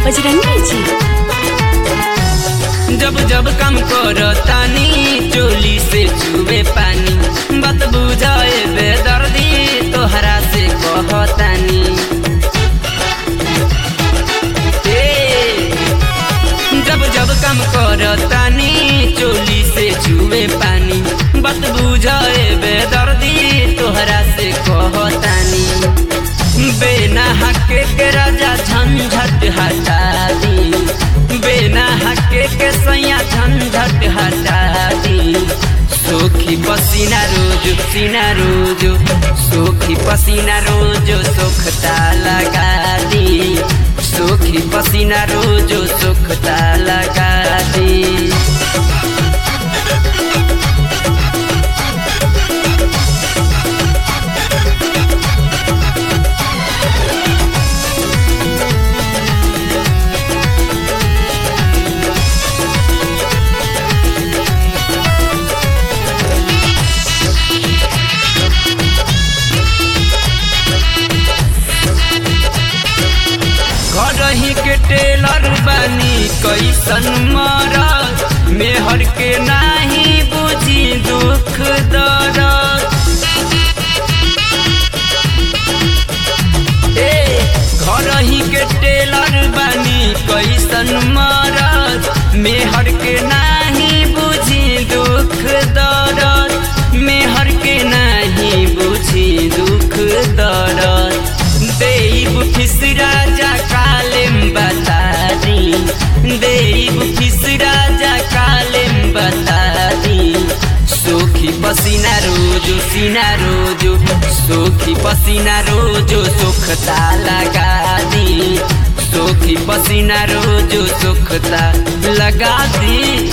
बजरंगी जी जब जब काम करतानी चोली से चुबे पानी बात बुझाए बेदर्दी तोहरा से कहतानी ए, जब जब काम करतानी चोली से चुबे पानी बात बुझाए बेदर्दी तोहरा से कहतानी बेना हके के राजा झंझट हटा दी बेना हके के सैया झंझट हटा दी सोखी पसीना रोज सीना रोज सोखी पसीना रोज सोखता लगा दी सोखी पसीना रोज सोखता लगा दी घरही के टेलर बानी कैसन मरद मेहर के नाही बुझी दुख दर्द ए घरही के टेलर बानी कैसन मरद मेहर के नाही बुझी दुख दर्द मेहर के नाही बुझी दुख दर्द देव फिस राजा कालेम बता दी देव फिस राजा कालेम बता दी सोखी पसीना रोजो सीना रोजो सोखी पसीना रोजो सुखता लगा दी सोखी पसीना रोजो सुखता लगा दी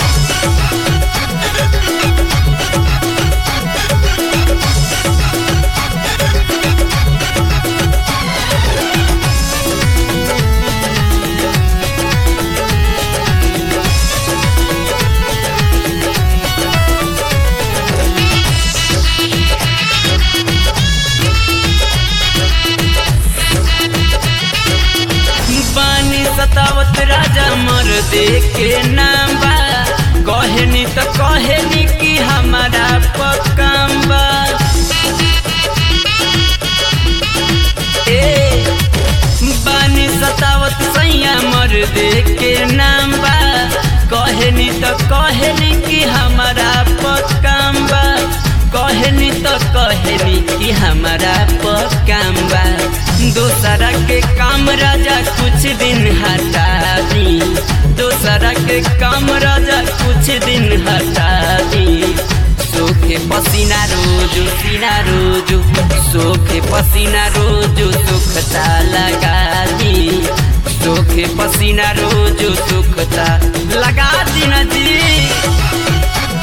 पानी सतावत राजा मर दे के नाम बा कहनी तो कहनी कि हमारा पक्काम बा ए बानी सतावत सैया मर दे के नाम बा कहनी तो कहनी कि हमारा पक्काम बा कहनी तो कहनी कि हमारा पक्काम बा दोसरा के काम राजा कुछ दिन हटा दी दोसरा के काम राजा कुछ दिन हटा दी सोखे पसीना रोज सीना रोज सोखे पसीना रोज सुखता लगा दी सोखे पसीना रोज सुखता लगा दी ना जी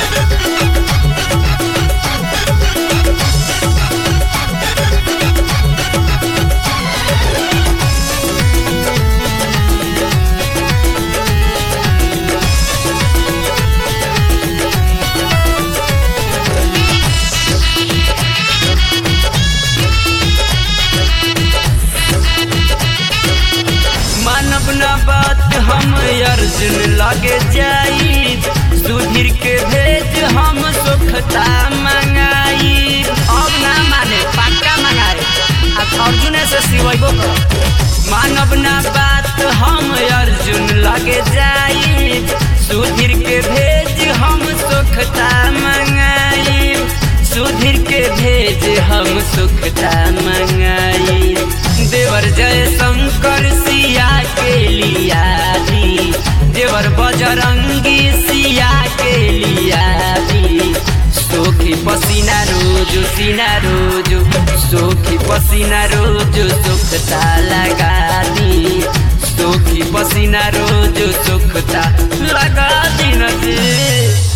मानव न बात हम अर्जुन लगे जाई सुधीर के भेज हम सुखता मंगाई अब ना माने पक्का मंगाए अब अर्जुन से सिवैबो कर मानव न बात हम अर्जुन लगे जाई सुधीर के भेज हम सुखता मंगाई सुधीर के भेज हम सुखता मंगाई देवर जय शंकर सिया के लिया दी देवर बजरंगी सिया के लिया दी सोखी पसीना रोज सीना रोज सोखी पसीना रोज सुखता लगा दी सोखी पसीना रोज सुखता लगा दी नजी